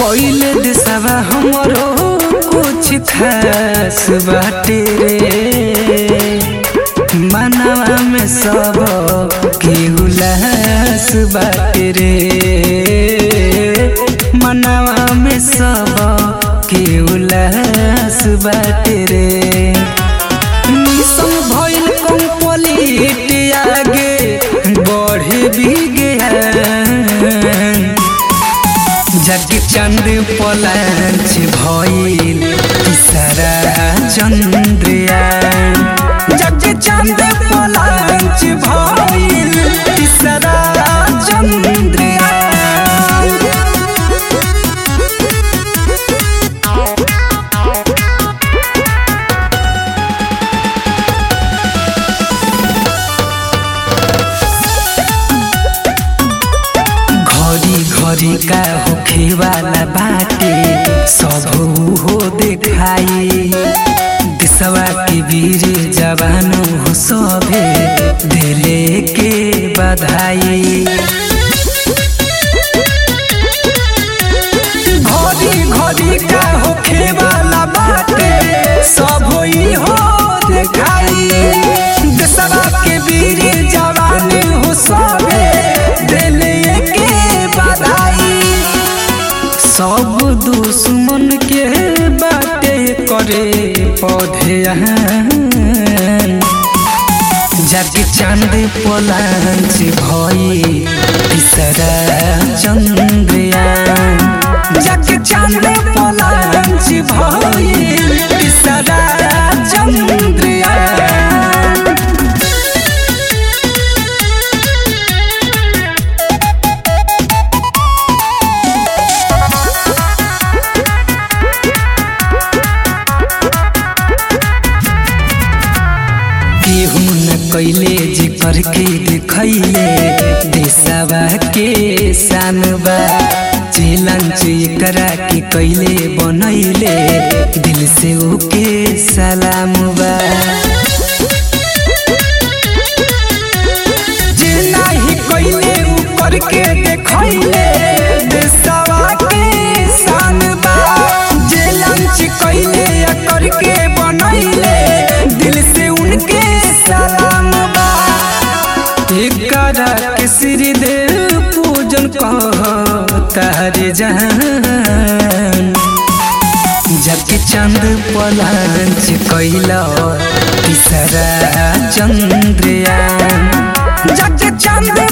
कोइले दिसवा हमरो कुछ खास बाटे रे मनवा में सब के उल्लास बाटे रे मनवा में सब के उल्लास बाटे रे मिशन भइल कंप्लीट आगे बढ़े भी गया जग चंद पलांच भइल तीसरा चंद्रयान जग चंद पलांच भइल तीसरा चंद्रयान घड़ी घड़ी का होखे वाला बाटे सब हो देखाई दिसवा के वीर जवान हो सभे दिले के बधाई घड़ी घड़ी का होखे वाला बाटे सब होई हो देखाई देशवा के वीर जवान हो सभे दिले के बधाई सब दुश्मन के बाटे करे पौधे जग चांद पलांच भई तीसरा चंद्रयान जग चांद पलांच भई तीसरा चंद्रयान केहू न कैले जे करके देखैले देशवा के शानबा चेलंच एकरा के कैले बनैले दिल से ओके सलाम बा जे नाही कैले उ करके देखैले देशवा के शानबा जे लंच कैले या करके बनैले दिल से उनके सलाम बा एकरा के श्री देव पूजन कह तारे जान जग चंद पलांच कैला तीसरा चंद्रयान जग चंद